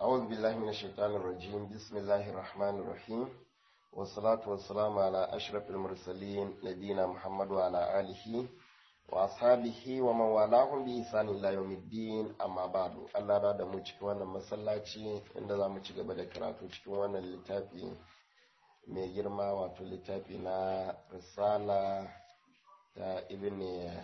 أعوذ بالله من الشيطان الرجيم بسم الله الرحمن الرحيم والصلاة والسلام على أشرف المرسلين نبينا محمد وعلى آله وأصحابه ومن والاهم بإحسان إلى يوم الدين أما بعد الله بعد mu cikin wannan masallaci inda za mu ci gaba da karatu cikin wannan littafi mai girma wato littafi na risala ta ibn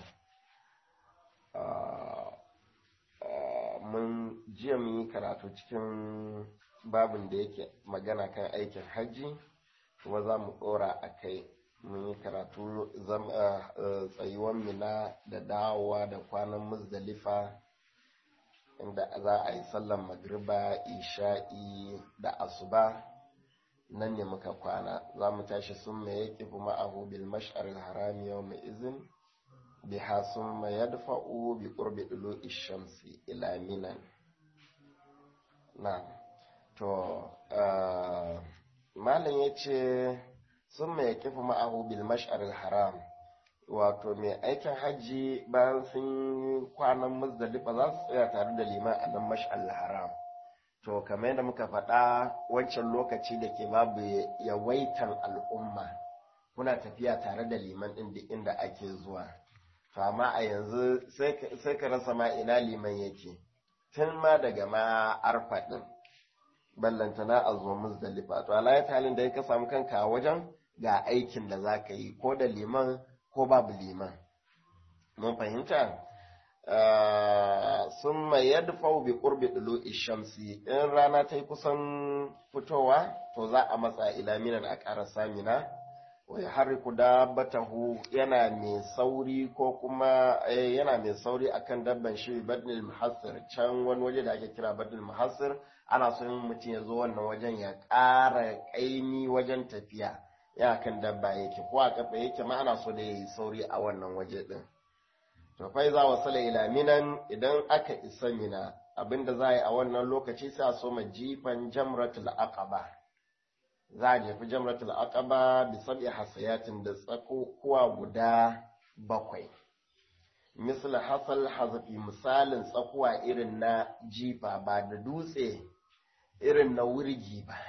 mun jiya mun yi karatu cikin babin da yake magana kan aikin hajji kuma za mu ɗora a kai mun yi karatu tsayuwan mina da dawowa da kwanan muzdalifa inda za a yi sallan magriba isha'i da asuba nan ne muka kwana za mu tashi sun mai yaƙi ma'ahu bil mash'ar harami yau mai izin biha sun mai yadfa'u bi ƙurbi ɗulu ishamsi ila minan na to malam ya ce sun mai kifi ma'ahu bil mash'aril haram wato mai aikin hajji bayan sun kwanan muzdalifa za su tsaya tare da liman a nan mash'aril haram to kamar yadda muka faɗa wancan lokaci da ke babu yawaitan al'umma kuna tafiya tare da liman ɗin duk inda ake zuwa to amma a yanzu sai ka rasa ma ina liman yake tun ma daga ma arfa ɗin ballantana a zo muzdalifa to alayat halin da ka samu kanka a wajen ga aikin da za ka yi ko da liman ko babu liman mun fahimta sun mai yadda bi ƙurbi ɗulu ishamsi in rana ta yi kusan fitowa to za a matsa ilaminan a ƙara samina wai harriku dabbatahu yana mai sauri ko kuma yana mai sauri akan dabban shi badnil muhassir can wani waje da ake kira badnil muhassir ana so mutum ya zo wannan wajen ya ƙara ƙaimi wajen tafiya ya kan dabba yake ko a kafa yake ma ana so da ya yi sauri a wannan waje ɗin to fai za wasala ila minan idan aka isa mina abinda za a yi a wannan lokaci sai a so ma jifan jamratul aqaba za a jefi jamratul aqaba bi sab'i hasayatin da tsakuwa guda bakwai misal hasal hazafi misalin tsakuwa irin na jifa ba da dutse irin na wurgi ba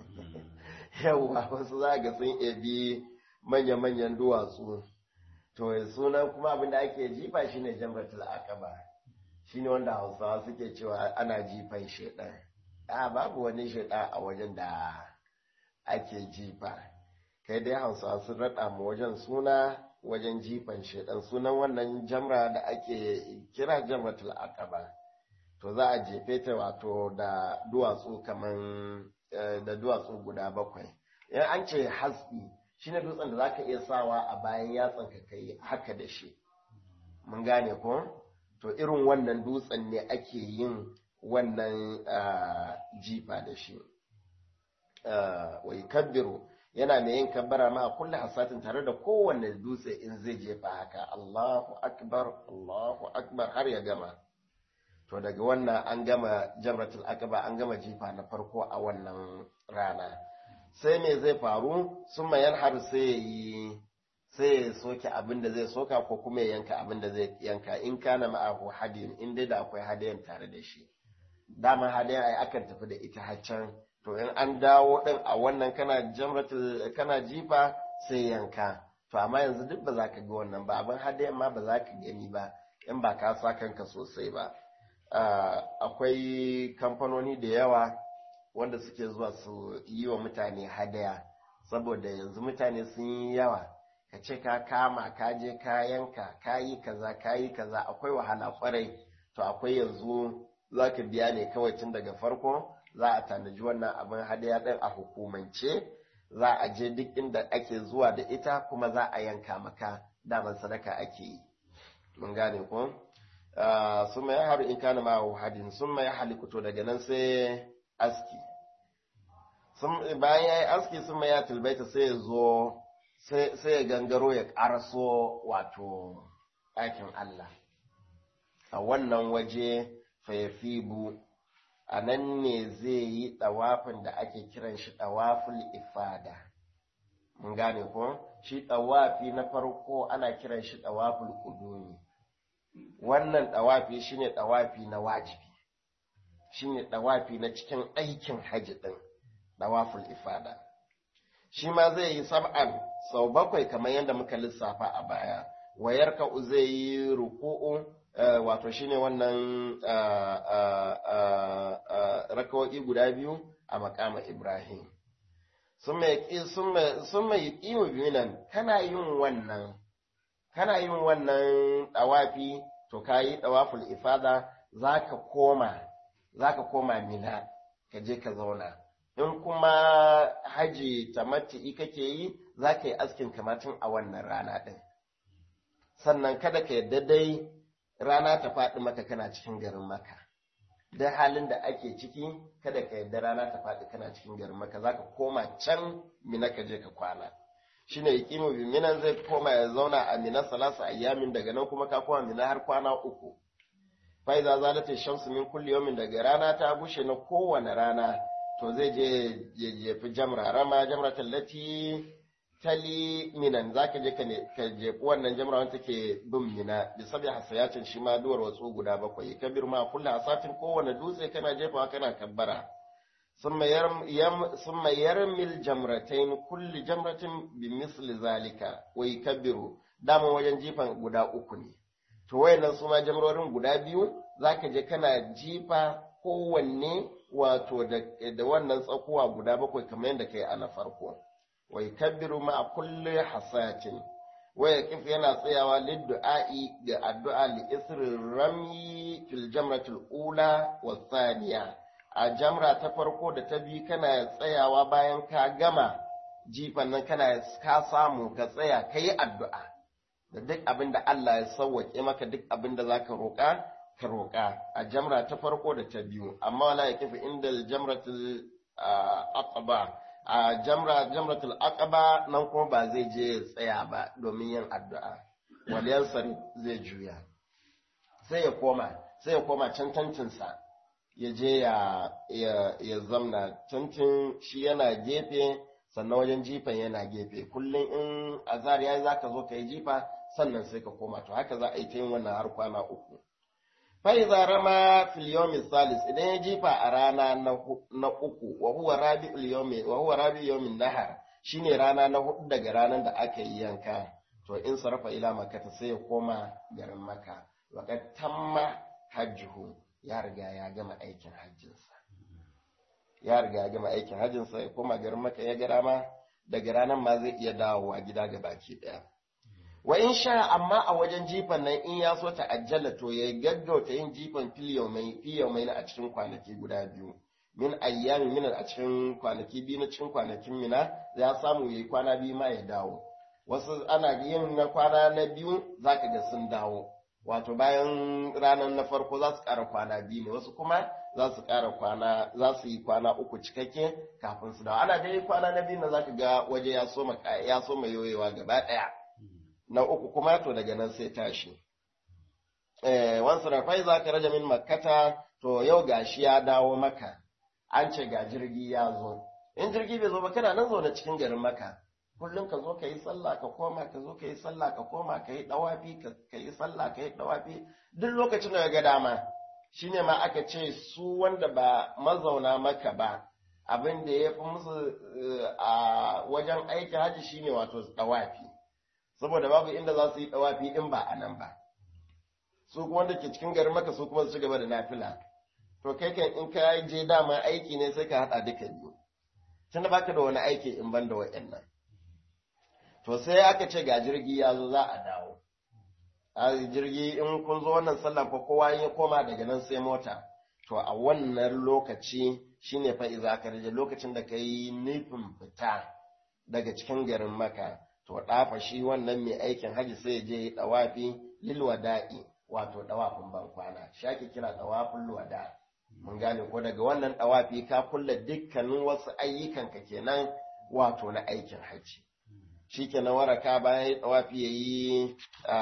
yawwa wasu za ga sun ebi manya-manyan duwatsu to sunan kuma abinda ake jifa shine jamratul aqaba shine wanda hausawa suke cewa ana jifan shedan a babu wani shedan a wajen da ake jifa kai dai hausawa sun raɗa mu wajen suna wajen jifan shedan sunan wannan jamra da ake kira jamratul aqaba to za a jefe ta wato da duwatsu kaman da duwatsu guda bakwai in an ce hasbi shine dutsen da zaka iya sawa a bayan yatsan ka kai haka da shi mun gane ko to irin wannan dutsen ne ake yin wannan jifa da shi wai kabbiru yana mai yin kabbara ma a kulle hasatin tare da kowanne dutse in zai jefa haka Allahu akbar Allahu akbar har ya gama to daga wannan an gama jamratul aqaba an gama jifa na farko a wannan rana sai me zai faru sun mayar har sai yi sai ya soke abin da zai soka ko kuma ya yanka abin da zai yanka in kana ma'ahu hadiyin in dai da akwai hadiyan tare da shi dama hadiyan ai akan tafi da ita haccan to in an dawo din a wannan kana jamratul kana jifa sai yanka to amma yanzu duk ba za ka ga wannan ba abin hadiyan ma ba za ka gani ba in ba ka sa kanka sosai ba akwai kamfanoni da yawa wanda suke zuwa su yi wa mutane hadaya saboda yanzu mutane sun yi yawa ka ce ka kama ka je ka yanka ka yi kaza ka yi kaza akwai wahala kwarai to akwai yanzu za ka biya ne kawai tun daga farko za a tanaji wannan abin hadaya ɗin a hukumance za a je duk inda ake zuwa da ita kuma za a yanka maka daman sadaka ake yi mun gane ko sun mai haru in kana ma hadin sun mai halikuto daga nan sai aski bayan ya yi aski sun mai ya tilbaita sai ya zo sai ya gangaro ya ƙaraso wato ɗakin Allah a wannan waje fayafibu a nan ne zai yi ɗawafin da ake kiran shi ɗawaful ifada mun gane ko shi ɗawafi na farko ana kiran shi ɗawaful ƙudumi wannan ɗawafi shine ɗawafi na wajibi shine dawafi na cikin aikin haji din dawaful ifada shi ma zai yi sab'an sau bakwai kamar yadda muka lissafa a baya wayar ka zai yi ruku'u wato shine wannan rakawo'i guda biyu a makama ibrahim sun mai iyo biyu kana yin wannan kana yin wannan dawafi to ka yi dawaful ifada za ka koma za ka koma mina ka je ka zauna in kuma haji tamattu'i kake yi za ka yi askin kamatin a wannan rana ɗin sannan kada ka yadda dai rana ta faɗi maka kana cikin garin maka da halin da ake ciki kada ka yadda rana ta faɗi kana cikin garin maka za ka koma can mina ka je ka kwana shine yaqimu bi minan zai koma ya zauna a mina salasa ayyamin daga nan kuma ka koma mina har kwana uku fa iza zalata shamsu min kulli yawmin daga rana ta bushe na kowane rana to zai je ya jefi jamra rama jamra tallati tali minan zaka je ka jefi wannan jamra wanda take bin mina bi sabi hasayatin shi ma duwar watsu guda bakwai kabir ma kullu hasatin kowane dutse kana jefawa kana kabbara ثم يرم يم ثم يرمي الجمرتين كل جمرة بمثل ذلك ويكبر dama wajen jifan guda uku ne to wayannan su ma jamrorin guda biyu zaka je kana jifa kowanne wato da wannan tsakuwa guda bakwai kamar yadda kai a na farko wa yakbiru ma kulli hasatin wa yaqif yana tsayawa lidduai ga addu'a li isri rami fil jamratil ula wa thaniya a jamra ta farko da ta biyu kana tsayawa bayan ka gama jifan nan kana ka samu ka tsaya ka yi addu'a da duk abin da Allah ya sauwaƙe maka duk abin da za ka roƙa ka roƙa a jamra ta farko da ta biyu amma wala ya kafi inda jamratul aqaba a jamra jamratul aqaba nan kuma ba zai je ya tsaya ba domin yin addu'a waliyan zai juya sai ya koma sai ya koma can tantinsa ya je ya zamna tuntun shi yana gefe sannan wajen jifan yana gefe kullum in azar ya za ka zo ka yi jifa sannan sai ka koma to haka za a yi ta yin wannan har kwana uku faiza rama fil yawmi salis idan ya jifa a rana na uku wa huwa rabi'ul yawmi wa huwa rabi'ul yawmin nahar shine rana na hudu daga ranar da aka yi yanka to in sarrafa ila makka sai ya koma garin makka wa qad tamma hajjuhu ya riga ya gama aikin hajjinsa ya riga ya gama aikin hajjinsa ya koma garin maka ya gara ma daga ranar ma zai iya dawowa gida ga baki daya wa in sha amma a wajen jifan nan in ya so ta ajjala to ya gaggauta yin jifan filiyomai a cikin kwanaki guda biyu min ayyami min a cikin kwanaki biyu na cikin kwanakin mina ya samu yayi kwana biyu ma ya dawo wasu ana yin na kwana na biyu zaka ga sun dawo wato bayan ranar na farko za su ƙara kwana biyu ne wasu kuma za su ƙara kwana za su yi kwana uku cikakke kafin su dawo ana dai kwana na biyu na za ka ga waje ya soma ya soma yoyewa gaba ɗaya na uku kuma to daga nan sai tashi eh wansu rafai za ka raja min makkata to yau gashi ya dawo maka an ce ga jirgi ya zo in jirgi bai zo ba kana nan zaune cikin garin maka kullum ka zo ka yi sallah ka koma ka zo ka yi sallah ka koma ka yi dawafi ka yi sallah ka yi dawafi duk lokacin da ga dama shine ma aka ce su wanda ba mazauna maka ba abin da ya fi musu a wajen aiki haji shine wato dawafi saboda babu inda za su yi dawafi in ba a nan ba su kuma wanda ke cikin garin maka su kuma su ci gaba da nafila to kai kan in ka je dama aiki ne sai ka haɗa duka biyu tunda baka da wani aiki in ban da wa'annan to sai aka ce ga jirgi ya zo za a dawo a jirgi in kun zo wannan sallan fa kowa ya koma daga nan sai mota to a wannan lokaci shine fa iza ka rage lokacin da kai nufin fita daga cikin garin maka to dafa shi wannan mai aikin haji sai ya je dawafi lil wada'i wato dawafin ban kwana shi ake kira dawafin wada mun gane ko daga wannan dawafi ka kulla dukkanin wasu ayyukan ka kenan wato na aikin haji shi ke na waraka bayan ya tsawafi ya yi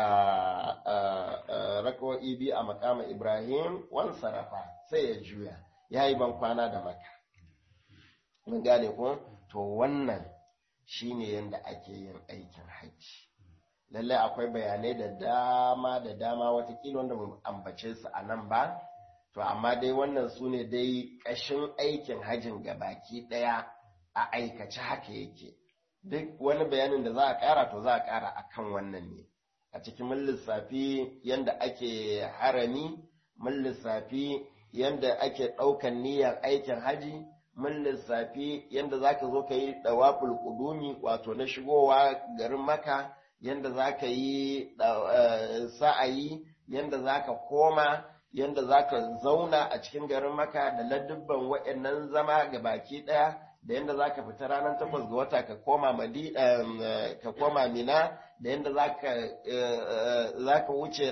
rakawa'i biyu a makama Ibrahim wan sarafa sai ya juya ya yi ban kwana da maka. Mun gane ko? To wannan shi ne yadda ake yin aikin hajji. Lallai akwai bayanai da dama da dama watakila wanda mu ambace su a nan ba, to to amma dai wannan su ne dai ƙashin aikin hajin gabaki ɗaya a aikace haka yake duk wani bayanin da za a ƙara to za a ƙara a kan wannan ne a cikin mun lissafi yadda ake harami mun lissafi yadda ake ɗaukan niyyar aikin haji mun lissafi yadda za ka zo ka yi ɗawaful ƙudumi wato na shigowa garin maka yadda za ka yi sa'ayi yadda za ka koma yadda za ka zauna a cikin garin maka da ladubban waɗannan zama ga baki ɗaya da yadda za ka fita ranar takwas ga wata ka koma ka koma mina da yadda za ka wuce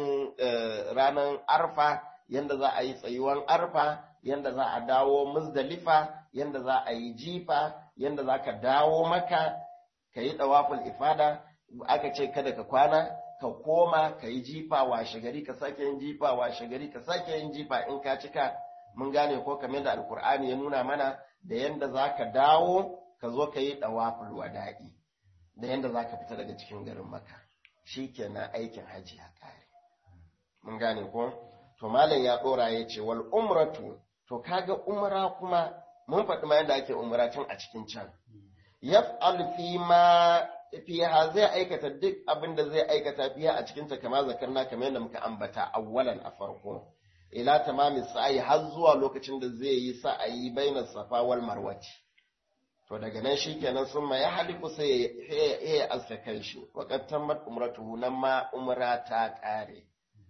ranar arfa yadda za a yi tsayuwan arfa yadda za a dawo muzdalifa yadda za a yi jifa yadda za ka dawo maka ka yi ɗawaful ifada aka ce kada ka kwana ka koma ka yi jifa washe gari ka sake yin jifa washe gari ka sake yin jifa in ka cika mun gane ko kamar da alkur'ani ya nuna mana da yanda za ka dawo ka zo ka yi ɗawaful wada'i da yanda za ka fita daga cikin garin maka shi kenan aikin hajji ya kare mun gane ko to malam ya ɗora ya ce wal umratu to kaga umra kuma mun faɗi ma yadda ake umra tun a cikin can yaf'al fi ma fiha zai aikata duk abin da zai aikata fiha a cikin ta kama zakarna kamar yadda muka ambata awwalan a farko ila tamamin sa'ayi har zuwa lokacin da zai yi sa'ayi bainar safa wal marwati to daga nan shikenan sun ma ya haliku sai ya aska kanshi wa qad tammat umratuhu nan ma umra ta kare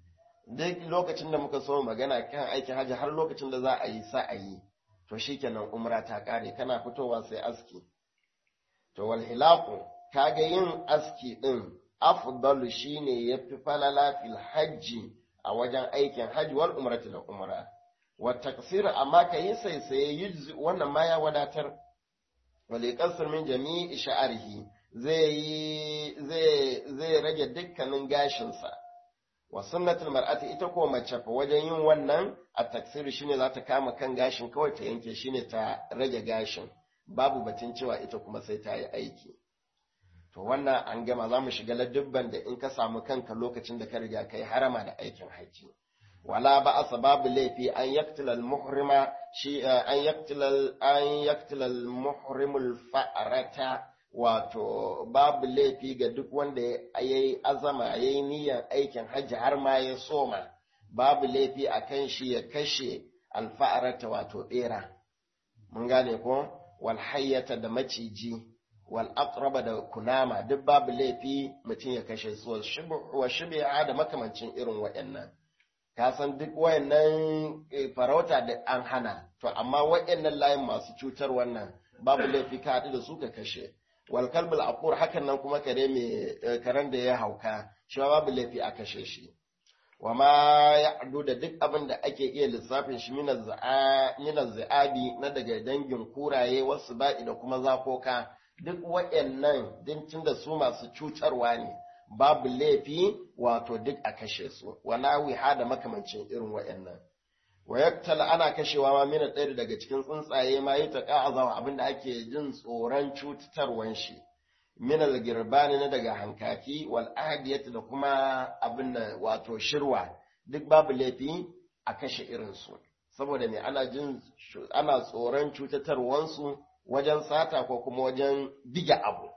duk lokacin da muka so magana kan aikin hajji har lokacin da za a yi sa'ayi to shikenan umra ta kare kana fitowa sai aski to wal hilaqu kaga yin aski din afdalu shine yafi falala fil hajji a wajen aikin hajji wal umrati da umra wa taksir amma ka yi saisaye yujzi wannan ma ya wadatar wal yaqsir min jami'i sha'rihi zai yi zai zai rage dukkanin gashin sa wa sunnatul mar'ati ita ko mace fa wajen yin wannan a taksir shine za ta kama kan gashin kawai ta yanke shine ta rage gashin babu batun cewa ita kuma sai ta yi aiki to wannan an gama za mu shiga ladubban da in ka samu kanka lokacin da ka riga kai harama da aikin haji wala ba asa babu laifi an yaktila muhrima shi an yaktila an yaktila muhrimul fa'arata wato babu laifi ga duk wanda yayi azama yayi niyyar aikin haji har ma ya soma babu laifi akan shi ya kashe alfa'arata wato bera mun gane ko wal hayyata da maciji wal aqraba da kunama duk babu laifi mutum ya kashe su wa shibi'a da makamancin irin waɗannan ka san duk wayannan farauta da an hana to amma waɗannan layin masu cutar wannan babu laifi ka haɗu da su ka kashe wal kalbul aqur hakan nan kuma kare mai karen da ya hauka shi babu laifi a kashe shi wa ma ya'du da duk abin da ake iya lissafin shi minaz za'abi na daga dangin kuraye wasu ba'i da kuma zakoka duk waɗannan dincin da su masu cutarwa ne babu laifi wato duk a kashe su wala wiha da makamancin irin waɗannan wa yaktala ana kashewa ma mina ɗaya daga cikin tsuntsaye ma yi ta ƙa'azawa abinda ake jin tsoron cutarwan shi min al-girbani na daga hankaki wal adiyat da kuma abin da wato shirwa duk babu laifi a kashe irin su saboda me ana jin ana tsoron cutatarwansu wajen sata ko kuma wajen diga abu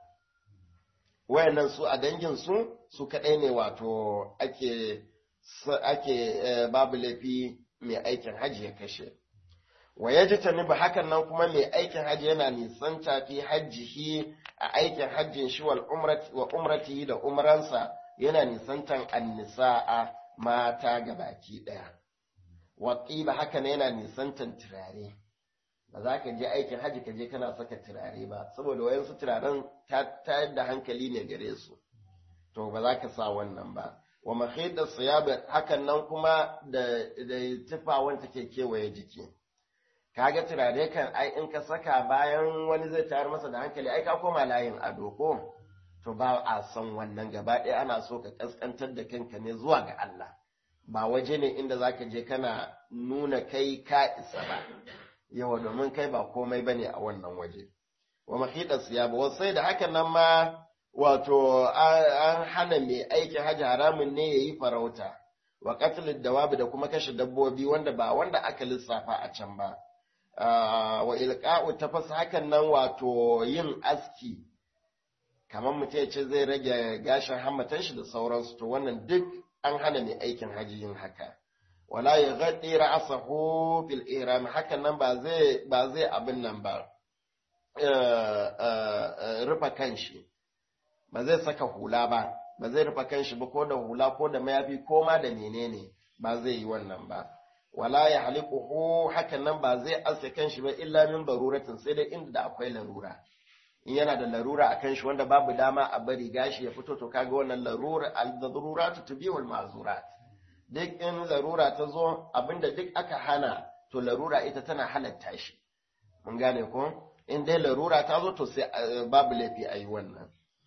wayannan su a dangin su su kadai ne wato ake ake babu laifi mai aikin haji ya kashe wa ya ji ba hakan nan kuma mai aikin hajji yana nisan tafi hajjihi a aikin hajjin shi wa umrati da umransa yana nisantan annisa'a mata ga baki ɗaya. Wa ba hakan yana nisantan turare. Ba za ka je aikin hajji ka je kana saka turare ba, saboda wayansu turaren ta yadda hankali ne gare su. To ba za ka sa wannan ba. Wa mahidar siyaba hakan nan kuma da tufa wanda ke kewaye jiki. kaga turare kan ai in ka saka bayan wani zai tayar masa da hankali ai ka koma layin ado ko to ba a son wannan gaba ɗaya ana so ka kaskantar da kanka ne zuwa ga Allah ba waje ne inda zaka je kana nuna kai ka isa ba yawa domin kai ba komai bane a wannan waje wa mahida siyaba wasai da hakan nan ma wato an hana mai aikin hajji haramun ne yayi farauta wa qatlid dawabi da kuma kashe dabbobi wanda ba wanda aka lissafa a can ba wa ilqa'u tafas hakan nan wato yin aski kamar mutum ya ce zai rage gashin hammatan shi da sauransu to wannan duk an hana mai aikin haji yin haka wala ya gaɗi ra'asahu fil ihram hakan nan ba zai ba zai abin nan ba rufa kanshi ba zai saka hula ba ba zai rufa kanshi ba ko da hula ko da mayafi ko ma da menene ba zai yi wannan ba wala ya haliquhu hakan nan ba zai aske kanshi ba illa min daruratin sai dai inda da akwai larura in yana da larura a kan shi wanda babu dama a bari gashi ya fito to kaga wannan larura al-daruratu tubihul ma'zurat duk in larura ta zo abinda duk aka hana to larura ita tana halatta shi mun gane ko in dai larura ta zo to sai babu laifi a yi wannan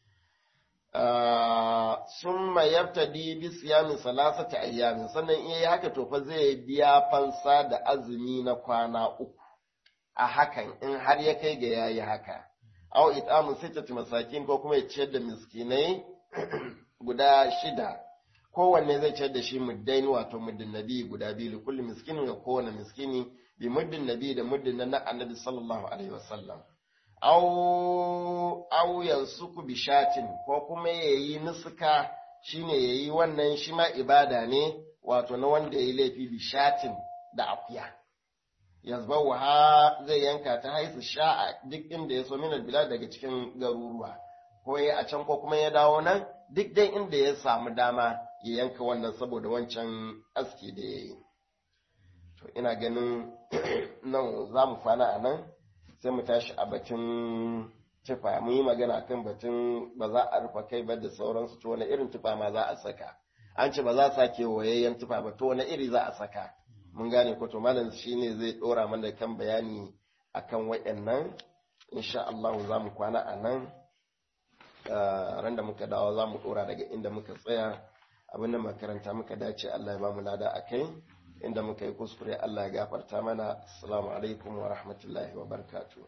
summa yabtadi bi siyamin salasati ayyamin sannan in yayi haka to fa zai biya fansa da azumi na kwana uku a hakan in har ya kai ga yayi haka aw it'amu sittati masakin ko kuma ya ciyar da miskinai guda shida kowanne zai ciyar da shi muddaini wato muddin nabi guda biyu li kulli miskinin ya kowane miskini bi muddin nabi da muddin na annabi sallallahu alaihi wasallam aw aw yansuku bi shatin ko kuma yayi nusuka shine yayi wannan shi ma ibada ne wato na wanda yayi laifi bi shatin da akuya yazbawaha zai yanka ta haisu sha'a duk inda ya so min bilad daga cikin garuruwa ko ya a can ko kuma ya dawo nan duk dai inda ya samu dama ya yanka wannan saboda wancan aski da ya yi to ina ganin nan za mu kwana a nan sai mu tashi a batun tufa mu yi magana kan batun ba za a rufe kai ba da sauransu to wani irin tufa ma za a saka an ce ba za a sake wayayyen tufa ba to wani iri za a saka mun gane ko to malam shine zai dora mana kan bayani akan waɗannan insha Allah za mu kwana a nan ran da muka dawo za mu dora daga inda muka tsaya abin da makaranta muka dace Allah ya ba mu lada a kai inda muka yi kuskure Allah ya gafarta mana assalamu alaikum wa rahmatullahi wa barakatuh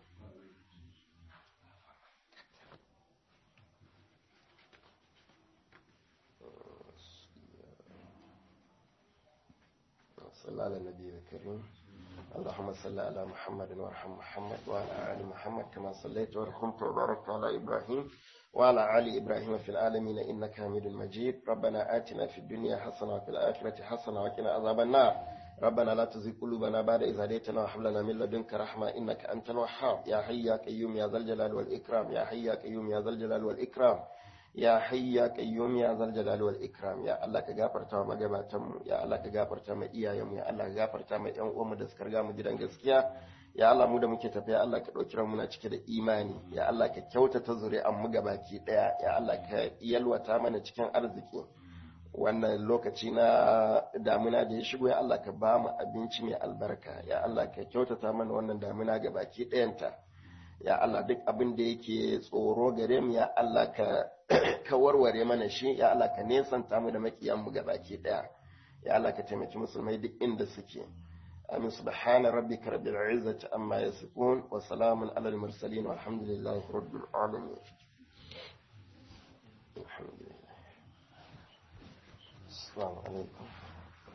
صلى على النبي الكريم اللهم صل على محمد وارحم محمد وعلى آل محمد كما صليت ورحمت وباركت على إبراهيم وعلى آل إبراهيم في العالمين إنك حميد مجيد ربنا آتنا في الدنيا حسنة وفي الآخرة حسنة وقنا عذاب النار ربنا لا تزغ قلوبنا بعد إذ هديتنا وهب لنا من لدنك رحمة إنك أنت الوهاب يا حي يا قيوم يا ذا الجلال والإكرام يا حي يا قيوم يا ذا الجلال والإكرام ya hayya qayyum ya zal jalali wal ikram ya Allah ka gafarta wa magabatan mu ya Allah ka gafarta ma iyayen mu ya Allah ka gafarta ma ƴan uwan mu da suka riga mu gidan gaskiya ya Allah mu da muke tafiya Allah ka dauki mu na cike da imani ya Allah ka kyautata zuri'an mu gabaki daya ya Allah ka yalwata mana cikin arziki wannan lokaci na damuna da ya shigo ya Allah ka ba mu abinci mai albarka ya Allah ka kyautata mana wannan damuna gabaki ɗayanta ya Allah duk abin da yake tsoro gare mu ya Allah ka ka warware mana shi ya Allah ka nesanta mu da makiyan mu gabaki daya ya Allah ka taimaki musulmai duk inda suke amin subhana rabbika rabbil izzati amma yasifun wa salamun alal mursalin walhamdulillahi rabbil alamin alhamdulillah assalamu alaikum